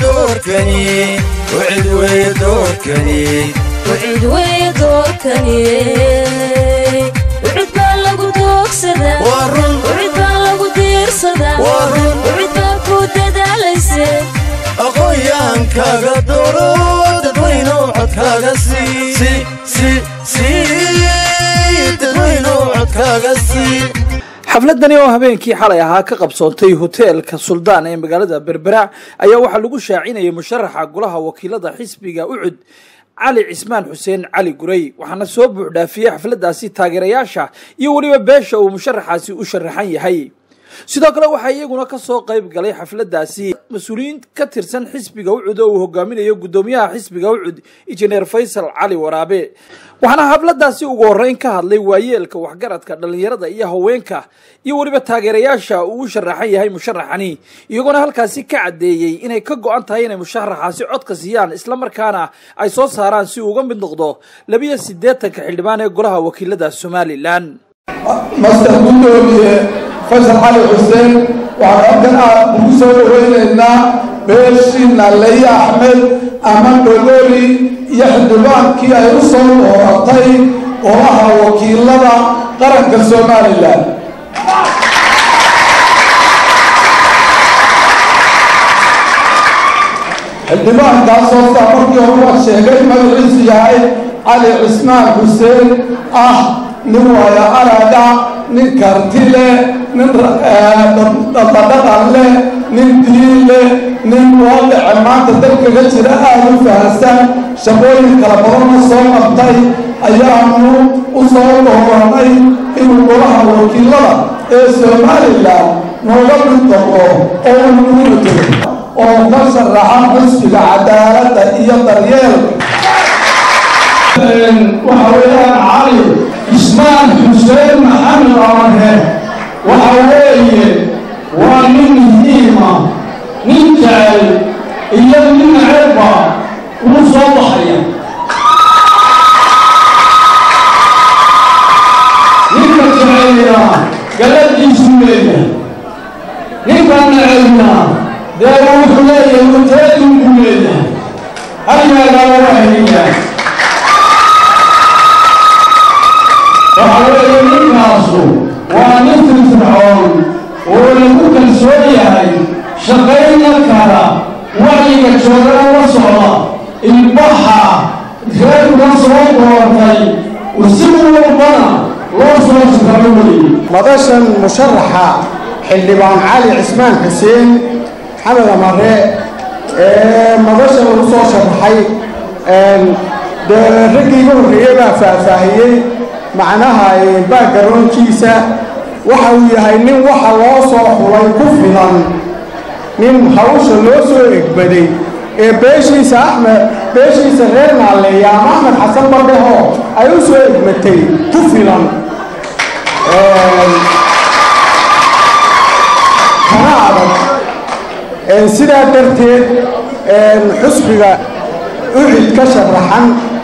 doorkani wcid weye doorkani wcid weye doorkani wcid baa lagu doogsadaa waa run wcid baa lagu diirsadaa waa run wcid baa ku dadaalayse aqoonyaankaaga dooro dadweyno codkaaga sii dadweyno codkaaga sii xafladani oo habeenkii xalay ahaa ka qabsoontay hoteelka suldaan ee magaalada berbera ayaa waxaa lagu shaacinayay musharaxa golaha wakiilada xisbiga ucud cali cismaan xuseen cali gurey waxaana soo buuxdhaafiyey xafladaasi taageerayaasha iyo weliba beesha uu musharaxaasi u sharaxan yahay sidoo kale waxaa iyaguna kasoo qayb galay xafladaasi mas-uuliyiin ka tirsan xisbiga ucud oo uu hogaaminayo guddoomiyaha xisbiga ucud injineer faysal cali waraabe waxaana xafladaasi ugu horeyn ka hadlay waayeelka waxgaradka dhallinyarada iyo haweenka iyo weliba taageerayaasha uu u sharaxan yahay musharaxani iyagoona halkaasi ka caddeeyey inay ka go-an tahay inay musharaxaasi codka siiyaan islamarkaana ay soo saaraan si uu uga mid noqdo labiyo siddeetanka xildhibaan ee golaha wakiilada somalilan master guddoomiye faysal cali xuseen waxaan halkan aad ugu soo dhaweynaynaa beeshiina leye axmed ama dhololi iyo xildhibaankii ay u soo dooratay golaha wakiilada qaranka somalilan xildhibaankaasoo saa markii hore waa sheegay magaciisu yahay cali cismaan xuseen ah nin waaya araga nin karti leh nin dhaqadhaqan leh nin diin leh nin waaqica maanta dalkaga jira aada u fahansan shaqooyin kala badanna soo qabtay ayaanu u soo dooranay inuu golaha wakiilada ee somalilan nooga mid noqdo oo uu nagu matelo oo ka sharaxa xisbiga cadaaladda iyo daryeelka waxa weeyaan cali cismaan xuseen maxamed amarhe waxa weeye waa nin muhiima nin jecel iyo nin ceebba ugu soo baxaya ninka jecelina galadiisu leeyahay ninka necelna dee wuxuu leeyahay muteedinku leeyahay halyaagala waheliyaa waxa weeye ninkaasu waa nin firfircoon oo lagu kalsoon yahay shaqayna kara wacyiga joogana la socda ilbaxa reerkuna soo doortay si walbana loo soo shaqaro weye madashan musharaxa xildhibaan cali cismaan xuseen maxamed amare ee madashan lagu soo sharaxay dee raggii iga horreeyey baa faahfaahiyey macnaha baagaroonkiisa waxa uu yahay nin waxa loo soo xulay ku filan nin hawsha loo soo egbaday ee beeshiisa axmed beeshiisa reer naalleeya ama axmed xasan bardheho ay u soo egmatay ku filan kana adag sidaa darteed xusbiga ucid ka sharaxan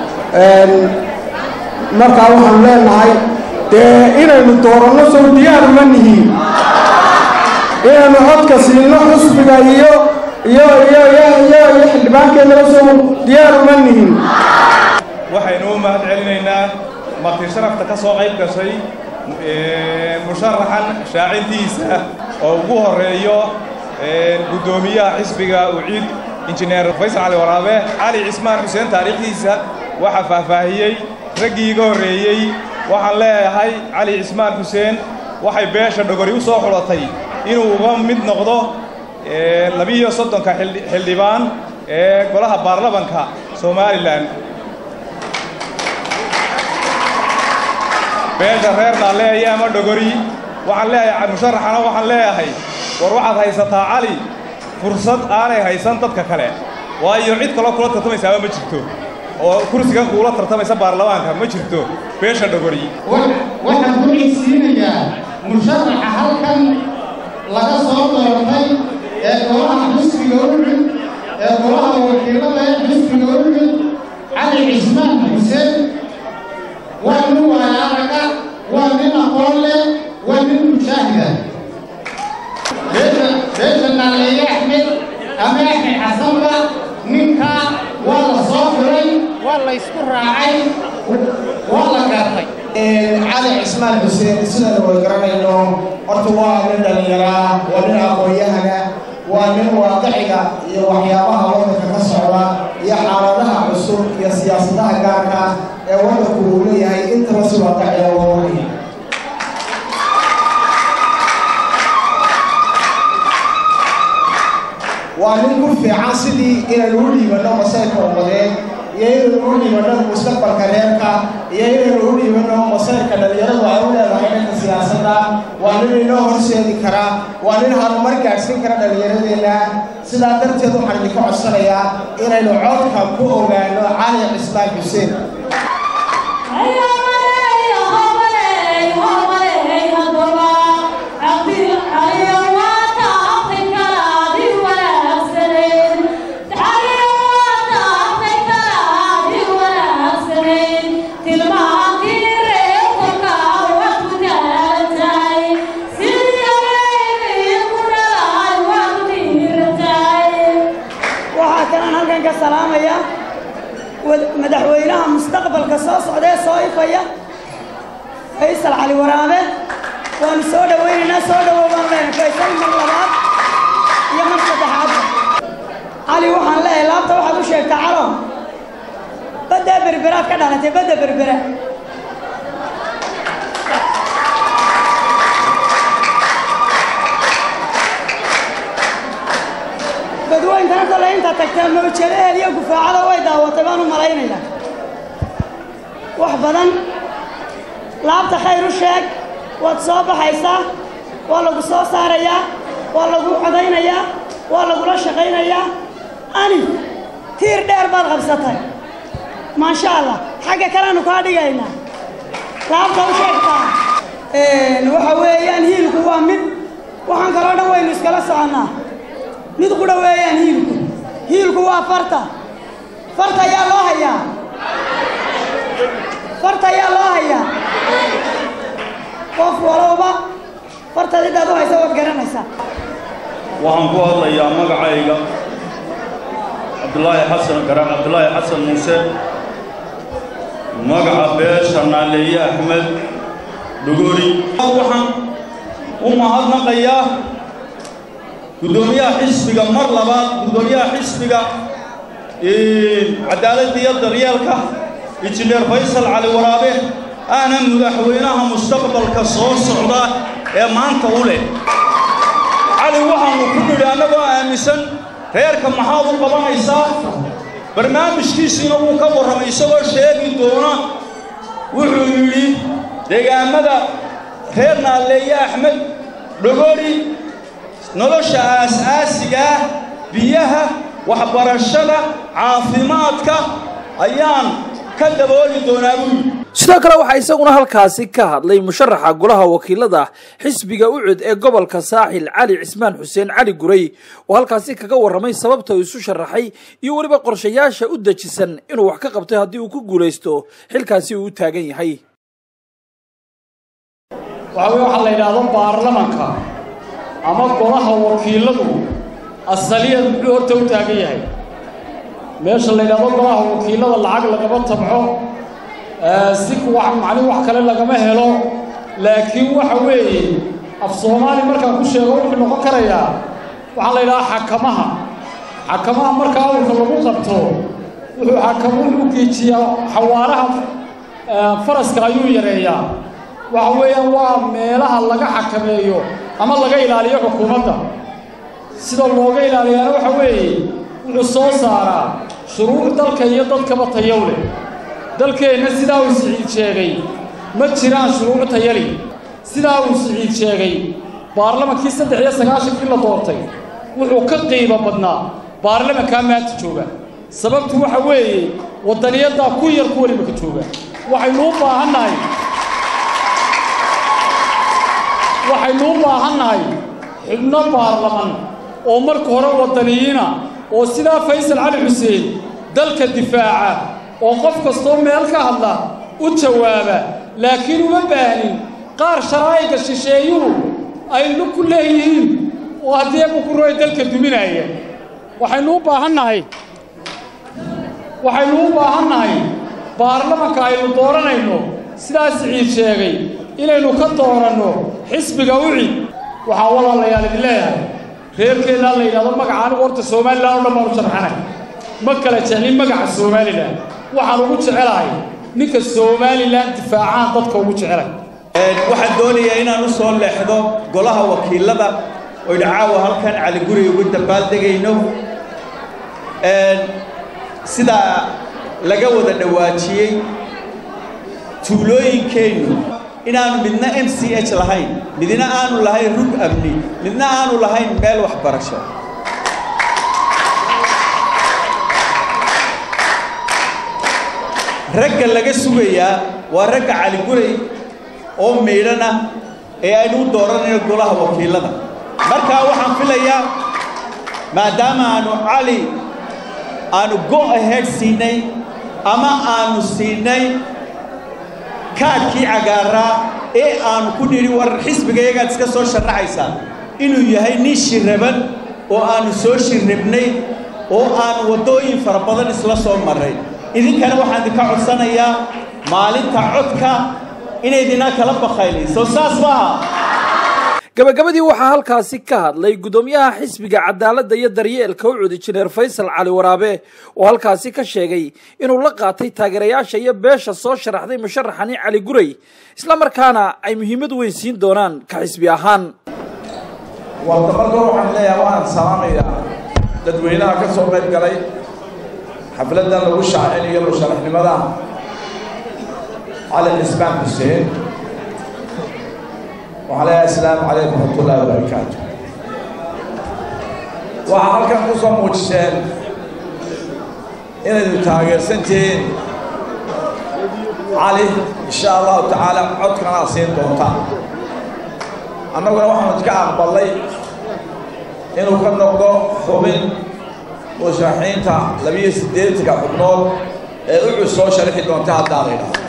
markaa waxaanu leenahay dee inaynu dooranno sow diyaaru ma nihiin inaynu codka siino xusbiga iyo iyo iyo iyo iyo iyo xildhibaankeenaba sow diyaaru ma nihiin waxaynu u mahad celinaynaa marti sharafta ka soo qayb gashay musharaxan shaacintiisa oo ugu horeeyo guddoomiyaha xisbiga uciid injineer faysal cali waraabe cali cismaan xuseen taariikhdiisa waxaa faahfaahiyey raggii iga horreeyey waxaan leeyahay cali cismaan xuseen waxay beesha dhogori u soo xulatay inuu uga mid noqdo labiiyo soddonka xildhibaan ee golaha baarlamanka somalilan beesha reer naalleeya ama dhogori waxaan leeyahay musharaxana waxaan leeyahay war waxaad haysataa cali fursad aanay haysan dadka kale waayo cid kaloo kula tartamaysaaba ma jirto oo kursigan kuula tartamaysa baarlamaanka ma jirto beesha dhogori waxaan ku cigsiinayaa musharaxa halkan laga soo doortay ee golaha xisbiga ucud ee golaha wakiilada ee xisbiga ucud cali cismaan xuseen waa nin waayaraga waa nin aqoon leh waa nin mujaahida beesha beesha naaleeye axmed ama axmed xasanba ninka waa la soo xiray waa la ysku raacay waa la gartay cali cismaan xuseen sidana way garanayno horta waa nin dhallinyaraa waa nin aqoon-yahana waa nin waaqiciga iyo waxyaabaha waddanka ka socda iyo xaaladaha cusub iyo siyaasadaha gaarka ee waddanku uu leeyahay intaba si waaqiciga uga waraya waa nin ku fiican sidii inaynu u dhiibanno masayrka ummadeed iyo inaynu u dhiibanno mustaqbalka reerka iyo inaynu u dhiibanno masayrka dhallinyaradu ay u leedahay dhanka siyaasadda waa nin inoo horseedi kara waa nin harumar gaadhsiin kara dhallinyaradeenna sidaa darteed waxaan idinka codsanayaa inaynu codka ku ogaano cali cismaan xuseen waxaa kalaan halkan ka salaamaya madaxweynaha mustaqbalka soo socda ee soo ifaya faysal cali waraabe waanu soo dhawaynaynaa soo dhawow baan leenahay faysal mar labaad iyo mar saddexaadba cali waxaan leeyahay laabta waxaad u sheegtaa calo baddaa berberaad ka dhalatay badda berbera badweyntana kole intaa tagtaa mawjadaheed iyo gufaacada way daawatay baan u malaynayaa wax badan laabta khayr u sheeg waad soo baxaysaa waa lagu soo saarayaa waa lagu codaynayaa waa lagula shaqaynayaa ani tiir dheer baad qabsatay maasha allah xagga kaleanu kaa dhigaynaa laabta u sheegtaa waxa weeyaan hiilku waa mid waxaan kaloo dhan waynu iskala soconnaa mid qudha weeyaan hiilku hiilku waa farta farta ayaa loo hayaa farta ayaa loo hayaa qof walowba fartaad ciddaad u haysa waad garanaysaa waxaan ku hadlayaa magacayga cabdulaahi xasan garan cabdulaahi xasan muuse magaca beesha naaleeye axmed dhogori waxaan u mahadnaqayaa guddoomiyaha xisbiga mar labaad guddoomiyaha xisbiga cadaaladda iyo daryeelka injineer faysal cali waraabe ahna madaxweynaha mustaqbalka soo socda ee maanta u leh cali waxaannu ku nidhi annagoo aaminsan reerka maxaad u qabanaysaa barnaamijkiisiina wuu ka warramay isagoo sheegi doona wuxuu yidhi deegaamada reer naalleeye axmed dhogori nolosha aas-aasiga ah biyaha waxbarashada caafimaadka ayaan ka dabooli doonaa buu yidhi sidoo kale waxaa isaguna halkaasi ka hadlay musharaxa golaha wakiilada xisbiga ucud ee gobolka saaxil cali cismaan xuseen cali guray oo halkaasi kaga warramay sababta uu isu sharaxay iyo weliba qorshayaasha u dejisan inuu wax ka qabtay haddii uu ku guulaysto xilkaasi uu u taagan yahay waxaa weye waxaa la yidhaahdo baarlamanka ama golaha wakiiladu asaliyad muxuu horta u taagan yahay meesha la yidhaahdo golaha wakiilada lacag lagama tabco si wax macni wax kale lagama helo laakiin waxa weeye af soomaali markaan ku sheego wuxuu noqon karayaa waxaa la yidhahaa xakamaha xakamaha marka awrka lagu qabto wuxuu xakam wuxuu geejiyaa xawaaraha faraska ayuu yareeyaa waxa weeyaan waa meelaha laga xakameeyo ama laga ilaaliyo xukuumadda sida looga ilaaliyaana waxa weeye wuxuu soo saaraa shuruuc dalka iyo dadkaba tayow leh dalkeenna sidaa uu siciid sheegay ma jiraan shuruuc tayali sidaa uu siciid sheegay baarlamankii saddex iyo sagaashankii la doortay wuxuu ka qiimo badnaa baarlamankaa maanta jooga sababtu waxa weeye waddaniyaddaa ku yar kuwan imaka jooga waxaynu u baahannahay waxaynu u baahannahay xubno baarlaman oo marka hore waddaniyiina oo sidaa faysal cali xuseen dalka difaaca oo qof kastoo meel ka hadla u jawaaba laakiin uma baahnin qaar sharaa'iga shisheeyuhu ay lug ku leeyihiin oo haddii ebukuroy dalka duminaya waxaynu u baahannahay waxaynu u baahannahay baarlamanka aynu dooranayno sidaas ciid sheegay inaynu ka dooranno xisbiga ucid waxaan walaalayaal idin leeyahay reerkeennaa la yidhahdo magaca anigu horta somalilan oo dhan baanu sharxanay ma kala jeclin magaca somalilan waxaan ugu jecelahay ninka somalilan difaacaan dadka ugu jecelay waxaan doonayaa inaan u soo leexdo golaha wakiilada oynu caawa halkan cali guri ugu dambaaldegayno sidaa laga wada dhawaajiyey tuulooyinkeennu inaanu midna m c h lahayn midna aanu lahayn rug amni midna aanu lahayn meel waxbarasho ragga laga sugayaa waa ragga caliguray oo miidhana ee aynu u dooranayno golaha wakiilada markaa waxaan filayaa maadaama aanu cali aanu go ahead siinay ama aanu siinay kaadhkii cagaaraa ee aanu ku nidhi war xisbigayagaad iska soo sharaxaysaa inuu yahay nin shiraban oo aanu soo shirribnay oo aanu waddooyin fara badan isla soo marray idinkana waxaan idinka codsanayaa maalinta codka inaydinaa kala bakaynin soo saas maaha gabagabadii waxaa halkaasi ka hadlay guddoomiyaha xisbiga cadaaladda iyo daryeelka ucud injineer faysal cali waraabe oo halkaasi ka sheegay inuu la qaatay taageerayaasha iyo beesha soo sharaxday musharaxani cali guray islamarkaana ay muhiimad weyn siin doonaan ka xisbi ahaan warta marka waxaan leeyahay waan salaamayaa dadweynaha ka soo qayb galay xafladdan lagu shaacinayo musharaxnimada cali cismaan xuseen waxaan leeyahay asalaamu calaykum waraxmatullaahi wabarakaatu waxaa halkan ku soo muujiseen inaydu taageersantihiin cali insha allahu tacaala codkanaa siin doontaan annaguna waxaanu iska aqbalnay inuu ka noqdo xubin musharaxiinta labiyo siddeetanka xubnood ee ucud soo sharixi doonta haddaa la yidhaahdo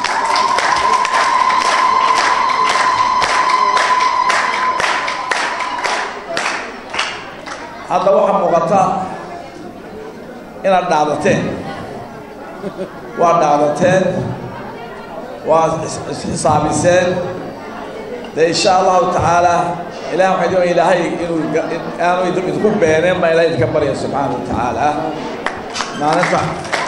hadda waxaa muuqata inaad dhaadateen waa dhaadateen waa isxisaabiseen dee insha allahu tacaala ilahi waxay doon ilaahay inuu aanu idinku beeneen baa ilahay idinka barya subxaana wa tacaala maalinta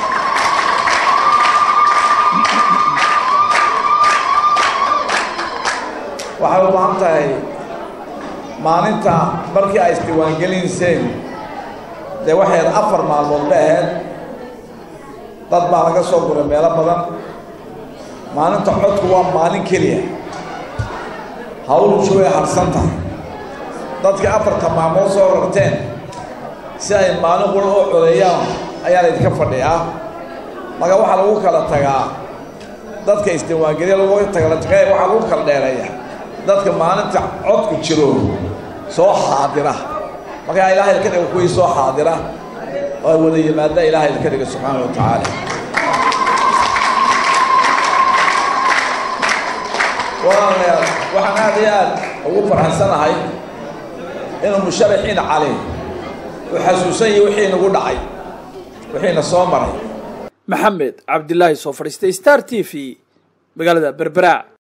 waxay u baahan tahay maalinta markii ay isdiiwaangelinseen dee waxay ahayd afar maalmood ba ahayd dad baa laga soo guray meelo badan maalinta codku waa maalin keliya hawlshu way harsan tahay dadkii afarta maalmood soo rarteen si ay maalin qura oo codeeyaan ayaa laydinka fadhiyaa marka waxaa lagu kala tagaa dadka isdiiwaangeliya lagu tagala tagay waxaa lagu kala dheereeya dadka maalinta codku jiro soo xaadira markaa ilaahay ka dhiga kuwii soo xaadira oo wada yimaada ilaahay ka dhiga subxaana wa tacaala walaalayaal waxaan aad iyo aad ugu farxansanahay inuu musharaxiina cali uu xasuusan yahay wixii nagu dhacay wixiina soo maray maxamed cabdilaahi soo fadhiistay star t v magaalada berbera